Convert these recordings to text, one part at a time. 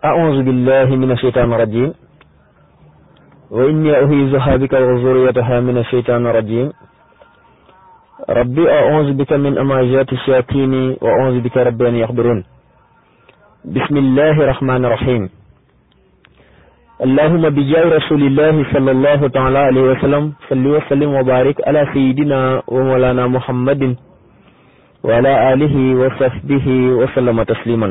أعوذ بالله من الشيطان الرجيم وإني أعيذها بك وذريتها من الشيطان الرجيم ربي أعوذ بك من أماجات الشياطين وأعوذ بك ربي أن يحضرون بسم الله الرحمن الرحيم اللهم بجاه رسول الله صلى الله تعالى عليه وسلم صل وسلم وبارك على سيدنا ومولانا محمد وعلى آله وصحبه وسلم تسليما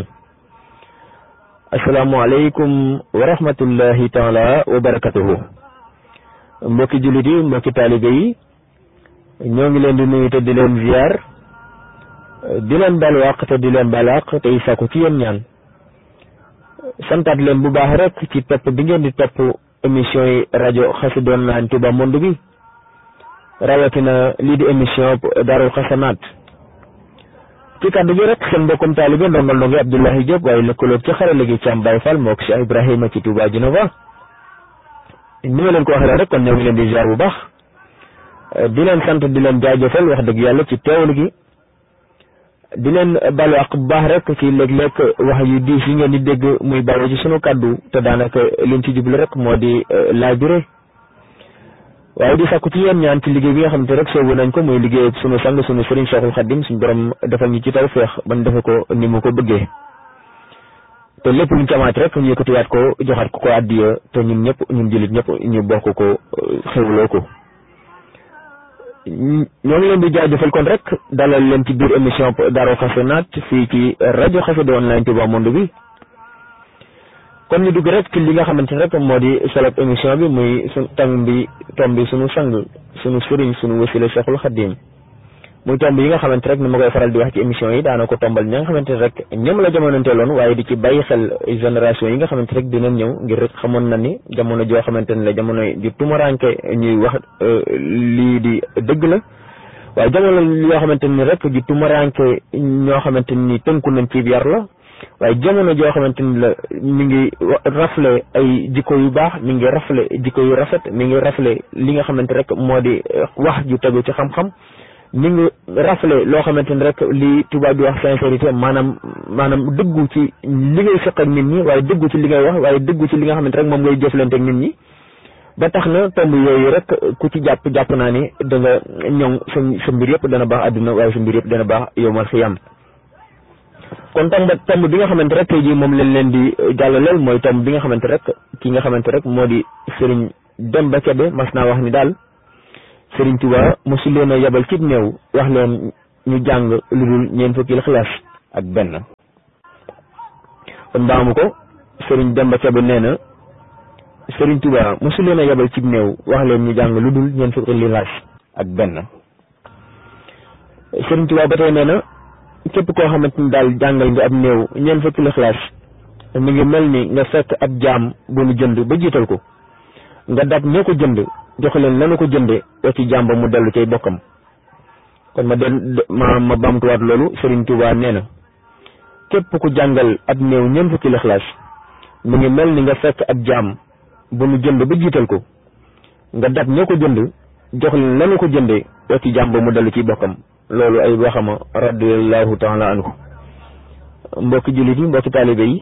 asalaamaaleykum wa rahmatullahi taala wa barakatuhu mbokki jullit yi mbokki taalibe yi ñoo ngi leen di nuyu te di leen ziar di leen baal wàq te di leen baal wàq tey sàkku ci yéen ñaan santaat leen bu baax rek ci topp bi ngeen di topp émission yi rajo Xassida Online Touba Monde bi rawatina lii di émission Daarul Xasanaat ci kàddu gi rek seen mbokkum taalibe ndongal ndongi Abdoulahi Diop waaye lëkkaloog ci xarale gi Thiam Baye Fall moo ko Cheikh Ibrahima ci Touba Genova ni ma leen ko waxee rek kon ñoo ngi leen di ziar bu baax di leen sant di leen jaajëfal wax dëgg yàlla ci teewlu gi di leen balu ak bu baax rek ci léeg-léeg wax yu diis yi ngeen di dégg muy bàyyi ci sunu kàddu te daanaka liñ ci jublu rek moo di laajure waaye di sàkku ci yéen ñaan ci liggéey bi nga xamante rek soobu nañ ko muy liggéey sunu sang sunu sëriñ Cheikhul Khadim suñu borom defal ñu ci taw feex ban defe ko ni mu ko bëggee te lépp luñ camaat rek ñu yëkkatiwaat ko joxaat ko ko addiya te ñun ñëpp ñun jullit ñëpp ñu bokk ko xewloo ko ñoo ngi leen di jaajëfal kon rek dalal leen ci biir émission Daarul Xasanaat fii ci rajo Xassida Online Touba Monde bi kon ñu dugg rek ci li nga xamante ne rek moo di solop émission bi muy su tam bi tom bi suñu sang suñu sëriñ suñu wasila Cheikhul Khadim muy tomb yi nga xamante rek ni ma koy faral di wax ci émission yi daana ko tombal ñi nga xamante ne rek ñoom la jamononteeloon waaye di ci bàyyi xel génération yi nga xamante rek dinañ ñëw ngir rek xamoon na ni jamono joo xamante ne la jamono ju tumaranke ñuy wax lii di dëgg la waaye jamono yoo xamante ni rek ju tumaranke ñoo xamante ni tënku nañ ci yar la waaye jamono joo xamante ni la mi ngi rafle ay jikko yu baax mi ngi rafle jikko yu rafet mi ngi rafle li nga xamante rek moo di wax ju tegu ci xam-xam mi ngi rafle loo xamante ni rek li tubaab bi wax sincérité maanaam maanaam dëggu ci li ngay seq ak nit ñi waaye dëggu ci li ngay wax waaye dëggu ci li nga xamante rek moom ngay jëflante ak nit ñi ba tax na tomb yooyu rek ku ci jàpp jàpp naa ni da nga ñoŋ sa sa mbir yëpp dana baax àdduna waaye sa mbir yëpp dana baax yowmal xiyam kon tomb tomb bi nga xamante rek tey jii moom lañ leen di jàllaleel mooy tomb bi nga xamante rek ki nga xamante rek moo di Serigne Demba Kebe mas naa wax ni daal Serigne Touba mosu leen a yabal cib néew wax leen ñu jàng lu dul ñeent fukki xilaas ak benn kon baamu ko Serigne Demba Kebe nee na Serigne Touba mosu leen a yabal cib néew wax leen ñu jàng lu dul ñeent fukki xilaas ak benn Serigne Touba ba tey nee na képp koo xamante ni daal jàngal nga ab néew ñeent fukki lixlaas mi ngi mel ni nga fekk ab jaam bu nu jënd ba jiital ko nga dab ñoo ko jënd jox leen lanu ko jënde wa ci jaam ba mu dellu cay bokkam kon ma den ma ma bamtuwaat loolu Serigne Touba nee na képp ku jàngal ab néew ñeent fukki lixlaas mi ngi mel ni nga fekk ab jaam bu nu jënd ba jiital ko nga dab ñoo ko jënd jox leen lanu ko jënde wa ci jaam ba mu dellu ciy bokkam loolu ay waxama radiallahu taala anhu mbokki jullit yi mbokki taalibe yi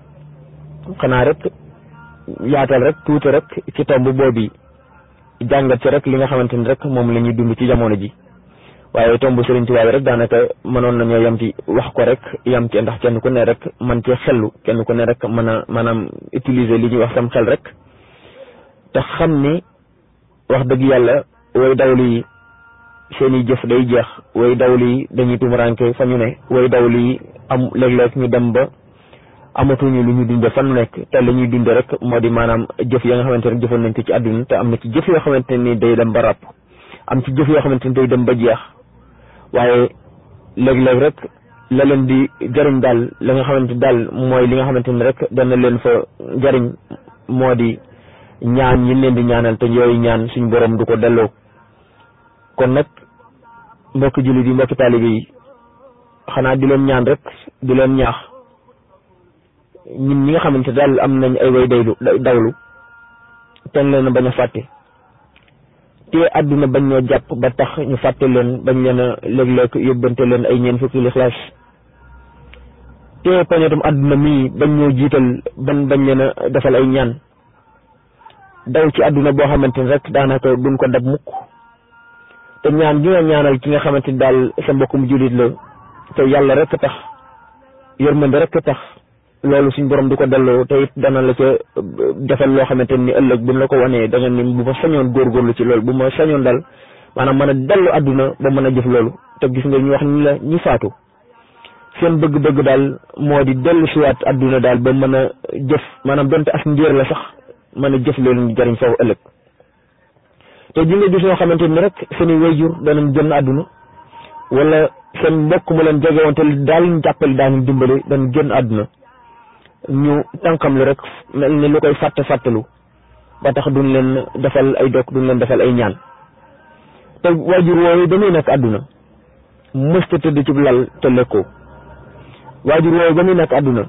xanaa rek yaatal rek tuuti rek ci tomb boobu jàngat ci rek li nga xamante ni rek moom la ñuy dund ci jamono ji waaye tomb Sëriñ Tuubaa bi rek daanaka mënoon nañoo yam ci wax ko rek yam ci ndax kenn ku ne rek man ci xellu kenn ku ne rek mën a maanaam utiliser li ñuy wax sam xel rek te xam ni wax dëgg yàlla way dawlu yi seeni jëf day jeex way dawlu yi dañuy tumuranke fa ñu ne way dawlu yi am léeg-léeg ñu dem ba amatuñu lu ñu dunde fan nekk te la ñuy dunde rek moo di maanaam jëf ya nga xamante ne jëfoon nañ ko ci àdduna te am na ci jëf yoo xamante ni day dem ba ràpp am ci jëf yoo xamante ni day dem ba jeex waaye léeg-léeg rek la leen di jariñ daal la nga xamante daal mooy li nga xamante ni rek dana leen fa jariñ moo di ñaan yi leen di ñaanal te yooyu ñaan suñ borom du ko delloo kon nag mbokki jullit yi mbokki taalibe yi xanaa di leen ñaan rek di leen ñaax ñun ñi nga xamante daal am nañ ay way daylu dawlu ten leen bañ a fàtte te àdduna bañ ñoo jàpp ba tax ñu fàtte leen bañ leen a léeg-léeg yóbbante leen ay ñeen fukki lixlaas te poñetum àdduna mii bañ ñoo jiital ban bañ leen a defal ay ñaan daw ci àdduna boo xamante ni rek daanaka duñ ko dab mukk te ñaan gi nga ñaanal ki nga xamante ni daal sa mbokkum jullit la te yàlla rek tax yërmande rek tax loolu suñ borom du ko delloo te it dana la ca defal loo xamante ni ëllëg buñ la ko wanee da nga ni bu ma sañoon góorgóorlu ci loolu bu ma sañoon daal maanaam mën a dellu àdduna ba mën a jëf loolu te gis nga ñu wax ni la ñi faatu seen bëgg-bëgg daal moo di dellu siwaat àdduna daal ba mën a jëf maanaam donte as ndiir la sax mën a jëf leen jariñ foofu ëllëg te ji nga gis ñoo xamante ni rek seeni wayjur danañ génn àdduna wala seen mbokk mu leen jege woon te daal ñu jàppale daañu dimbale dañ génn àdduna ñu tànkam lu rek mel ni lu koy fàtte fàttalu ba tax duñ leen defal ay dok duñ leen defal ay ñaan te waajur woowu dañuy nekk àdduna mësta tëdd ci lal te lekkoo waajur woowu ba muy nekk àdduna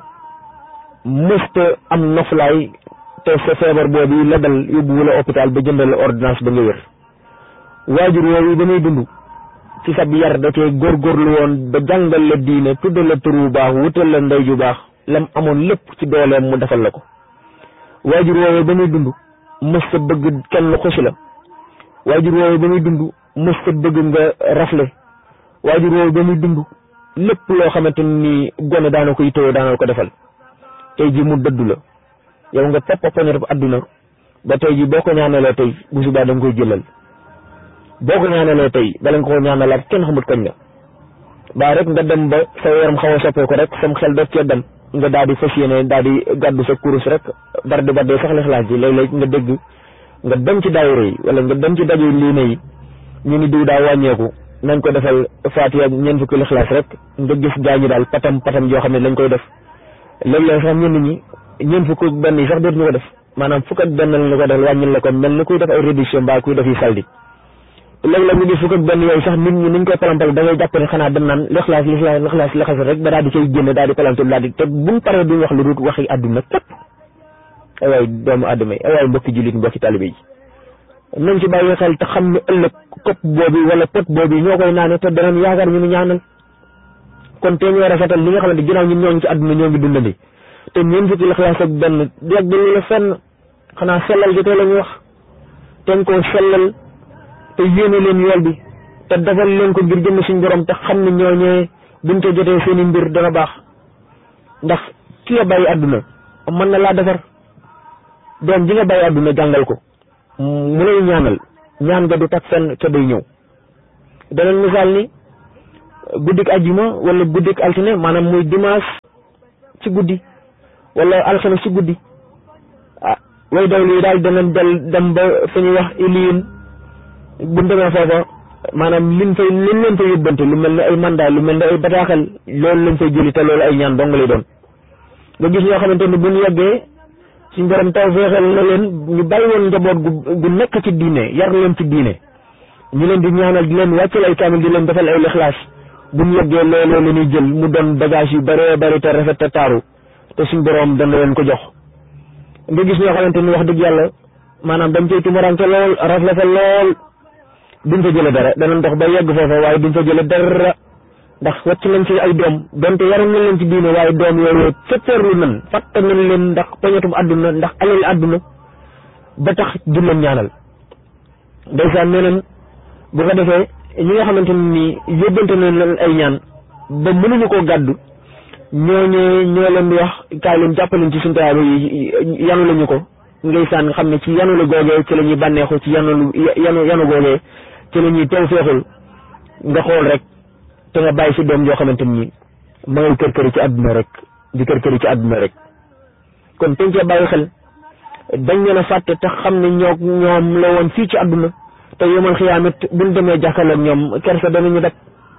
mësta am noflaay te sa feebar boobu la dal yóbbu wala hôpital ba jëndal la ordonnance ba nga wér waajur woowu ba muy dund ci sab yar da cee góorgóorlu woon ba jàngal la diine tuddal la tur bu baax wutal la ndey ju baax lam amoon lépp ci dooleem mu defal la ko waajur woowu ba muy dund mësta bëgg kenn xusi la waajur woowu ba muy dund mësta bëgg nga rafle waajur woowu ba muy dund lépp loo xamante ni gone daana ko yittewoo daana ko defal tey ji mu dëddu la yow nga topp poñet bu àdduna ba tey ji boo ko ñaanalee tey bu subaa da nga koy jëlal boo ko ñaanalee tey bala nga ko ñaanalaat kenn xamut kañ la baa rek nga dem ba sa yaram xaw a soppee ko rek sam xel dootu cee dem nga daal di fas yéene daal di gàddu sa kurus rek bar di baddee sax lixlaas ji léeg-léeg nga dégg nga dem ci daayira yi wala nga dem ci daje liine yi ñu ni diw daa wàññeeku nañ ko defal faatiya ñeent fukki lixlaas rek nga gis gaañi daal patam patam yoo xam ne lañ koy def léeg-léeg sax ñenn ñi ñeent fukk benn yi sax dootuñu ko def maanaam fukk ak benn lañ ko def wàññil la ko mel ni kuy def ay réduction mbaa kuy def yi saldi léeg-léeg ñu gis fukk ak benn yooyu sax nit ñi niñ koy palampal da ngay jàpp ne xanaa dem naan lixlaas lixlaas lixlaas lixlaas rek ba daal di cay génne daal di palantul daal di te buñ paree duñ wax lu dul waxi àdduna képp ay waay doomu aadama yi ay waay mbokki jullit mbokki talibé yi nañ ci bàyyi xel te xam ne ëllëg kopp boobu wala pot boobu ñoo koy naane te danañ yaakaar ñu mu ñaanal kon te ñoo rafetal li nga xamante ginnaaw ñun ñoo ngi ci àdduna ñoo ngi dundandi te ñeent fukki lixlaas ak benn yàgg lu la fenn xanaa sellal gi tey la ñu wax te nga koo sellal te yéene leen yool bi te defal leen ko ngir jëm suñ borom te xam ne ñooñee buñ ko jotee seen i mbir dana baax ndax ki nga bàyyi àdduna mën na laa defar doom ji nga bàyyi àdduna jàngal ko mu lay ñaanal ñaan nga du tak fenn te day ñëw danañ misaal ni guddik ajjuma wala guddik altine maanaam muy dimanche ci guddi wala alxames ci guddi ah way dawlu yi daal danañ del dem ba fa ñuy wax iliin bu demee foofa maanaam liñ fay liñ leen fay yóbbante lu mel ne ay mandat lu mel ne ay bataaxal loolu lañ fay jëli te loolu ay ñaan dong lay doon nga gis ñoo xamante ni bu ñu yeggee suñ borom taw feexal na leen ñu bàyyi woon njaboot gu gu nekk ci diine yar leen ci diine ñu leen di ñaanal di leen wàccal ay kaamil di leen defal ay lixlaas bu ñu yeggee looloo la ñuy jël mu doon bagage yu bëree bëri te rafet te taaru te suñ borom dana leen ko jox nga gis ñoo xamante ni wax dëgg yàlla maanaam dañ cay tumurante lool rafet lool duñ fa jële dara danañ dox ba yegg foofa waaye duñ fa jële dara ndax wàcc nañ ci ay doom donte yaram nañ leen ci diine waaye doom yooyu fetteerlu nan fàtte nañ leen ndax poñetum àdduna ndax alal àdduna ba tax du leen ñaanal ndeysaan nee nañ bu ko defee ñi nga xamante ni yóbbante nañ leen ay ñaan ba mënuñu koo gàddu ñooñee ñoo leen di wax kaay leen jàppaleen ci suñu tayaaba yi yanu lañu ko ndeysaan nga xam ne ci yanu la googee ci la ñuy bànneexu ci yanu yanu yanu googee ci la ñuy taw feexul nga xool rek te nga bàyyi si doom joo xamante ni ma ngay kër këri ci àdduna rek di kër këri ci àdduna rek kon teñ cee bàyyi xel dañ leen a fàtte te xam ne ñoo ñoom la woon fii ci àdduna te yomal xiyaamit buñ demee jàkkaarloog ñoom kersa danañu def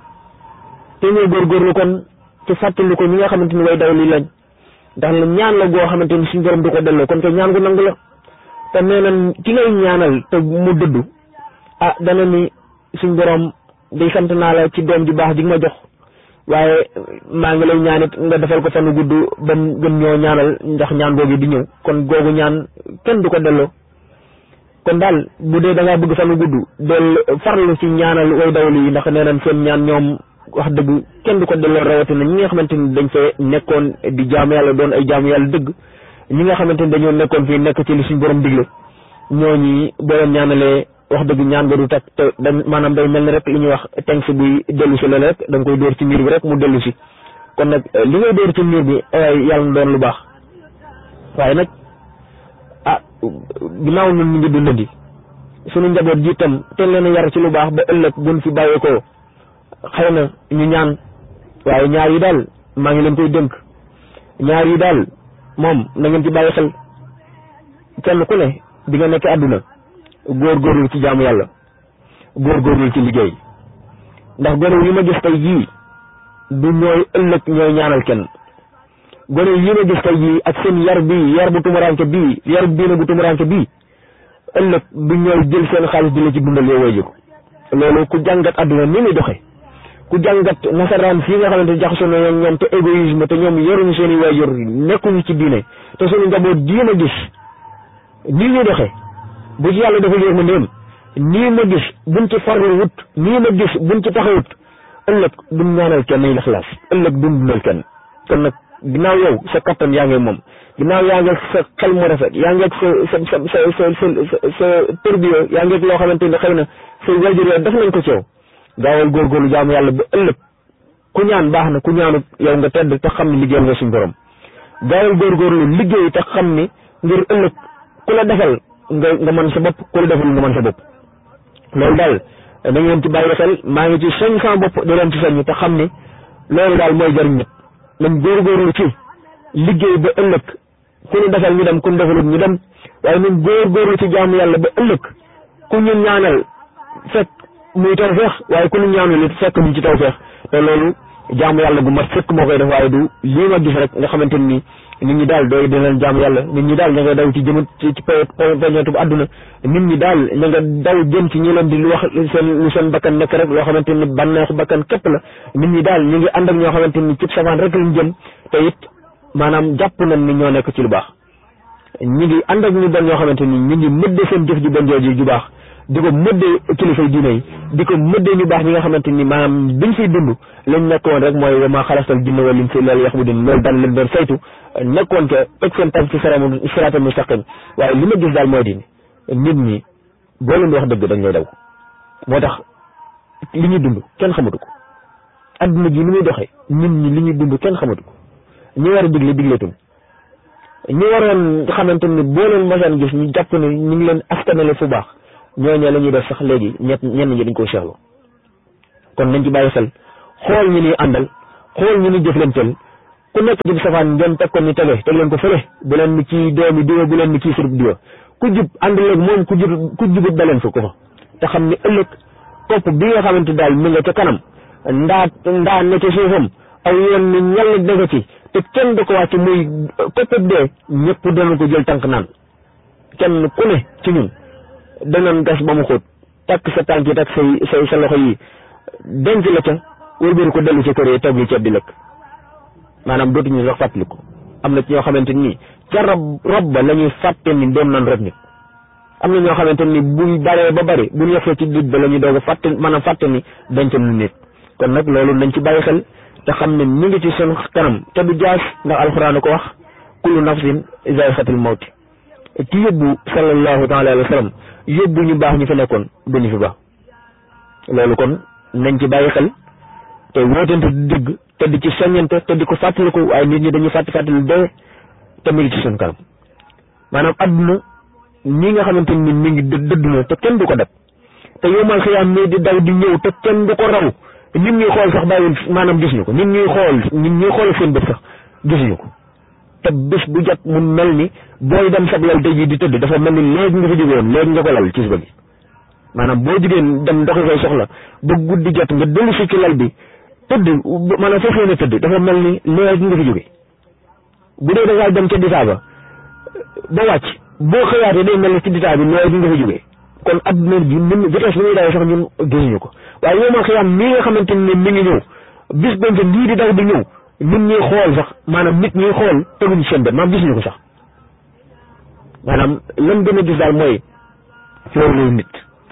te ñoo góorgóorlu kon ci fàttali ko ñi nga xamante ni way daw lii lañ ndax la ñaan la goo xamante ni suñu borom du ko delloo kon te ñaan gu nangu la te nee nañ ki ngay ñaanal te mu dëddu ah dana ni suñ borom day sant naa la ci doom ju baax ji nga ma jox waaye maa ngi lay ñaanit nga defal ko fanu gudd ba gën ñoo ñaanal ndax ñaan googu di ñëw kon googu ñaan kenn du ko delloo kon daal bu dee da ngaa bëgg fanu gudd del farlu ci ñaanal way dawlu yi ndax nee nañ seen ñaan ñoom wax dëgg kenn du ko delloo rawatina ñi nga xamante ni dañ fee nekkoon di jaamu yàlla doon ay jaamu yàlla dëgg ñi nga xamante ni dañoo nekkoon fii nekk ci li suñ borom digle ñooñi boo leen ñaanalee wax dëgg ñaan nga du tak te dañ maanaam day mel ni rek li ñuy wax teng si buy dellu si loolu rek da nga koy dóor ci miir bi rek mu dellu si kon nag li ngay dóor ci miir bi yàlla na doon lu baax waaye nag ah ginnaaw ñun ñu ngi dundandi suñu njaboot ji itam te leen a yar ci lu baax ba ëllëg buñ fi bàyyeekoo xëy na ñu ñaan waaye ñaar yi daal maa ngi leen koy dënk ñaar yi daal moom na ngeen ci bàyyi xel kenn ku ne di nga nekk àdduna góorgóorlu ci jaamu yàlla góorgóorlu ci liggéey ndax gone yi ma gis tey jii du ñooy ëllëg ñooy ñaanal kenn gone yi ma gis tey jii ak seen yar bii yar bu tumuranke bii yar diine bu tumuranke bii ëllëg du ñooy jël seen xaalis di la ci dundal yow way jiko loolu ku jàngat àdduna ni muy doxe ku jàngat nasaraan fii nga xamante ne jaxasoo na ñoom te égoïsme te ñoom yoruñu seen i waajur nekkuñu ci diine te suñu njaboot jii ma gis nii ñuy doxe bu ci yàlla dafa yéex ma ndéem nii ma gis buñ ci farlu wut nii ma gis buñ ci taxawut ëllëg duñ ñaanal kenn yi laxlaas ëllëg duñ dundal kenn kon nag ginnaaw yow sa kattan yaa ngi moom ginnaaw yaa ngi sa xel mu rafet yaa ngi sa sa sa sa sa sa tërbiyo yaa ngi loo xamante ne xëy na say waajur yow def nañ ko ci yow gaawal góorgóorlu jaamu yàlla ba ëllëg ku ñaan baax na ku ñaanut yow nga tedd te xam ni liggéeyal nga suñ borom gaawal góorgóorlu liggéey te xam ni ngir ëllëg ku la defal nga nga mën sa bopp ku la defal nga mën sa bopp loolu daal da ngeen ci bàyyi xel maa ngi ci soñ sama bopp di leen ci soññ te xam ni loolu daal mooy jëriñ ñëpp nañ góorgóorlu ci liggéey ba ëllëg ku ñu defal ñu dem ku ñu defalut ñu dem waaye nañ góorgóorlu ci jaamu yàlla ba ëllëg ku ñu ñaanal fekk muy taw feex waaye ku ñu ñaanal it fekk ñu ci taw feex te loolu jaamu yàlla gu mat fekk moo koy def waaye du lii ma gis rek nga xamante ni nit ñi daal dooy dinañ jaamu yàlla nit ñi daal ña nga daw ci jëmat ci ci peñeetu bu àdduna nit ñi daal ña nga daw jëm ci ñi leen di lu wax seen lu seen bakkan nekk rek loo xamante ni bànneexu bakkan képp la nit ñi daal ñu ngi ànd ak ñoo xamante ni cib safaan rek lañ jëm te it maanaam jàpp nañ ni ñoo nekk ci lu baax ñi ngi ànd ak ñu bon ñoo xamante ni ñu ngi mëdde seen jëf ji bon jooju ju baax di ko mëddee kilifay diine yi di ko mëddee ñu baax ñi nga xamante ni maanaam biñ fiy dund lañ nekkoon rek mooy wa maa xalastal jinna wal insa illa liya'budun loolu daan leen doon saytu nekkoon ca teg seen tànk ci siraatal mustaqim waaye li ma gis daal mooy di nit ñi boo leen di wax dëgg dañ lay daw moo tax li ñuy dund kenn xamatu ko adduna ji ni muy doxee nit ñi li ñuy dund kenn xamatu ko ñi war a digle digleetum ñi waroon xamante ni boo leen mosaan gis ñu jàpp ne ñu ngi leen askanale fu baax ñooñee la ñuy def sax léegi ñett ñenn ñi dañ koo seexlu kon nañ ci bàyyi xel xool ñu ni àndal xool ñu ni jëflanteel ku nekk ci safaan ngeen teg ko ni tege teg leen ko fële bu leen ni kii doomi diwa bu leen ni kii surub diwa ku jub àndal ak moom ku jub ku jubut ba leen fa ko fa te xam ni ëllëg topp bi nga xamante daal mi nga ca kanam ndaa ndaa ne ca suufam aw yoon ni ñal dëgg ci te kenn du ko wàcc muy koppab dee ñëpp dana ko jël tànk naan kenn ku ne ci ñun danañ gas ba mu xóot takk sa tànk yi takk say say sa loxo yi denc la ca wëlbëri ko dellu ca kër yi togg ceeb di lekk maanaam dootuñu sax fàttaliku am na ci ñoo xamante ni ca rob rob ba la ñuy fàtte ni doon nan rek nit am na ñoo xamante ni buñ baree ba bari buñ yefee ci dij ba la ñuy doog a fàtte maanaam fàtte ni denc nu nit kon nag loolu nañ ci bàyyi xel te xam ne mi ngi ci seen kanam te du jaas ndax alxuraan ko wax kullu nafsin zaa'iqatul mawti ci yóbbu sallallahu taala alayhi wa sallam yóbbu ñu baax ñu fi nekkoon duñu fi baax loolu kon nañ ci bàyyi xel te wootante di dëgg te di ci soññante te di ko fàttaliku waaye nit ñi dañuy fàtti fàttali dee te mi ngi ci suñ kanam maanaam adduna ñi nga xamante ni mi ngi dëdd na te kenn du ko def te yomal xiyaam mii di daw di ñëw te kenn du ko raw nit ñuy xool sax bàyyiwul maanaam gis ñu ko nit ñuy xool nit ñuy xool seen bët sax gisuñu ko te bés bu jot mu mel ni booy dem sab lal tey jii di tëdd dafa mel ni léegi nga fa jóge woon léegi nga ko lal ci suba gi maanaam boo jigéen dem ndoxi koy soxla ba guddi jot nga dellu si ci lal bi tëdd maanaam foofu la ne tëdd dafa mel ni léegi nga fi jóge bu dee da ngaa dem ca ditaa ba ba wàcc boo xëyaatee day mel ni ci ditaa bi léegi nga fi jóge kon adduna bi ni vitesse bi muy dawee sax ñun gisuñu ko waaye yow ma xiyam mii nga xamante ne mi ngi ñëw bis bañ fa lii di daw di ñëw nit ñuy xool sax maanaam nit ñuy xool teguñu seen bët maanaam gisuñu ko sax maanaam lan gën a gis daal mooy loolu nit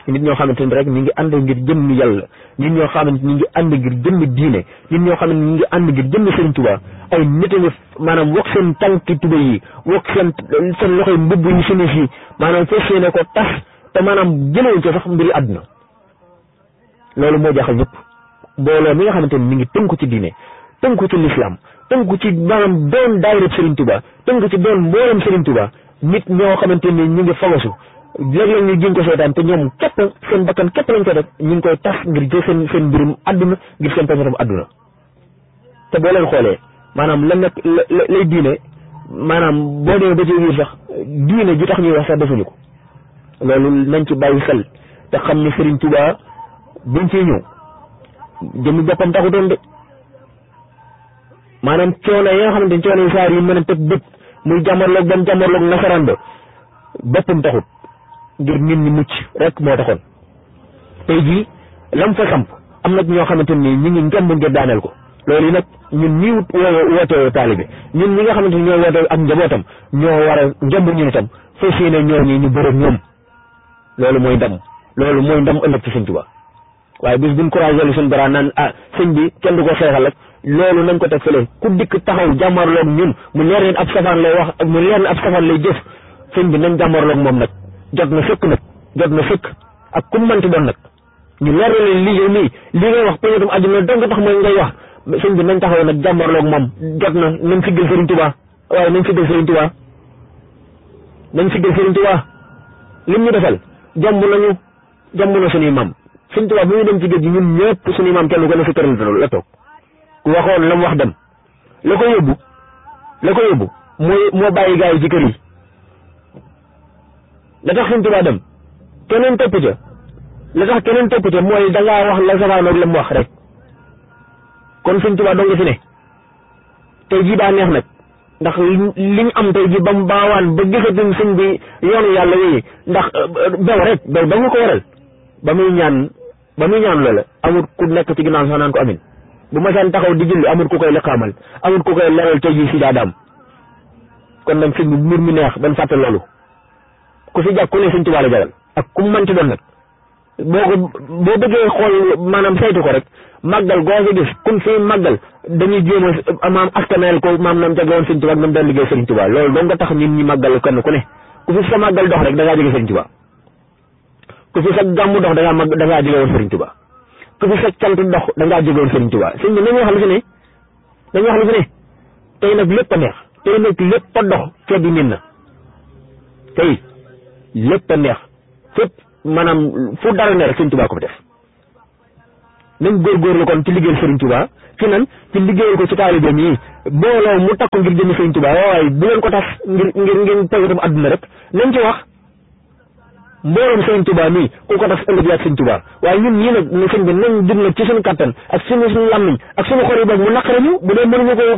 nit ñoo xamante ni rek ñu ngi ànd ngir jëmm yàlla nit ñoo xamante ñu ngi ànd ngir jëmm diine nit ñoo xamante ñu ngi ànd ngir jëmm Sëriñ Tuubaa ay nit a ngi maanaam wokk seen tànki tuba yi wokk seen seen loxoy mbubb yi sini si maanaam fas yéene ko tas te maanaam jëlewuñ ko sax mbiri àdduna loolu moo jaxal ñëpp mbooloo mi nga xamante ni mi ngi tënku ci diine tënku ci lislaam tënku ci maanaam doon daayira Serigne Touba tënku ci doon mboolem Serigne Touba nit ñoo xamante ni ñu ngi fagasu léeg-léeg ñu jéem ko seetaan te ñoom képp seen bakkan képp lañ ko def ñu ngi koy tas ngir jël seen seen mbirum àdduna ngir seen peñatam àdduna te boo leen xoolee maanaam la nekk la lay diine maanaam boo demee ba ci biir sax diine ji tax ñuy wax sax defuñu ko loolu nañ ci bàyyi xel te xam ne Serigne Touba buñ ciy ñëw jëmmi boppam taxutoon de maanaam coono yi nga xamante ni coono yi saar yi mën a tëb bët muy jàmmarloog ba mu jàmmarloog nasaraan ba boppam taxut ngir nit ñi mucc rek moo taxoon tey jii lam fa samp am na ñoo xamante ni ñu ngi ngemb ngir daaneel ko loolu yi nag ñun ñii woote taalibe ñun ñi nga xamante ni ñoo woote ak njabootam ñoo war a ngemb ñun itam fas yéene ñoo ñi ñu bëre ñoom loolu mooy ndam loolu mooy ndam ëllëg ci Sëñ Tuubaa waaye bis buñ couragé lu suñ dara naan ah sëñ bi kenn du ko xeexal rek loolu nañ ko teg fële ku dikk taxaw jàmmarloog ñun mu leer leen ab safaan lay wax mu leer ab safaan lay jëf sëñ bi nañ jàmmarloog moom nag jot na sëkk nag jot na sëkk ak ku manti doon nag ñu leer leen lii yow nii li ngay wax peñatum àdduna dong tax mooy ngay wax sëñ bi nañ taxaw nag jàmmarloog moom jot na nañ siggal Sëriñ Tuubaa waaye nañ siggal Sëriñ Tuubaa nañ siggal Sëriñ Tuubaa lim ñu defal jàmb nañu jàmb na suñuy maam Sëriñ Tuubaa bi ñu dem ci géej gi ñun ñëpp suñuy maam kenn ko ne sa këral la toog ku waxoon la mu wax dem la ko yóbbu la ko yóbbu mooy moo bàyyi gaa yi ci kër yi la tax Sëriñ Tuubaa dem keneen topp ca la tax keneen topp ca mooy da ngaa wax la safaanoog la mu wax rek kon Sëriñ Tuubaa doo nga fi ne tey jii daa neex nag ndax liñ am tey jii ba mu baawaan ba gisatuñ sëñ bi yoonu yàlla wéyi ndax bew rek bew da nga ko waral ba muy ñaan ba muy ñaan loola amul ku nekk ci ginnaaw sax naan ko amin bu ma saan taxaw di julli amul ku koy liqaamal amul ku koy leral tey jii si daadaam kon nag sëñ bi mbir mi neex dañ fàtte loolu ku fi jàpp ku ne sëñ Tuubaa la jagal ak ku mu mënti doon nag boo ko boo bëggee xool maanaam saytu ko rek màggal goo fi gis kun fi màggal dañuy jéem a maam askaneel ko maam nam jaglewoon sëñ Tuubaa ak nam doon liggéey sëñ Tuubaa loolu doo nga tax nit ñi màggal kenn ku ne ku fi sa màggal dox rek da ngaa jóge sëñ Tuubaa ku fi sa gàmmu dox da ngaa mag da ngaa jóge woon sëriñ Tuubaa ku fi sa cant dox da ngaa jóge woon sëriñ Tuubaa sëñ bi nañu wax lu fi ne dañu wax lu fi ne tey nag lépp a neex tey nag lépp a dox ceeb bi nin na tey lépp a neex fépp maanaam fu dara ne rek sëriñ Tuubaa ko fi def nañ góorgóorlu kon ci liggéeyal sëriñ Tuubaa ci nan ci liggéeyal ko ci taalibeem yi booloo mu takku ngir jënd sëriñ Tuubaa waaye bu leen ko tas ngir ngir ngir tegatam àdduna rek nañ ci wax mbooloom sëriñ Tuubaa mii ku ko tas ëllëg yaag sëriñ Tuubaa waaye ñun ñii nag ne sëñ bi nañ jug nag ci suñu kattan ak suñu suñu làmmiñ ak suñu xol yi boog mu naqare ñu bu dee mënuñu ko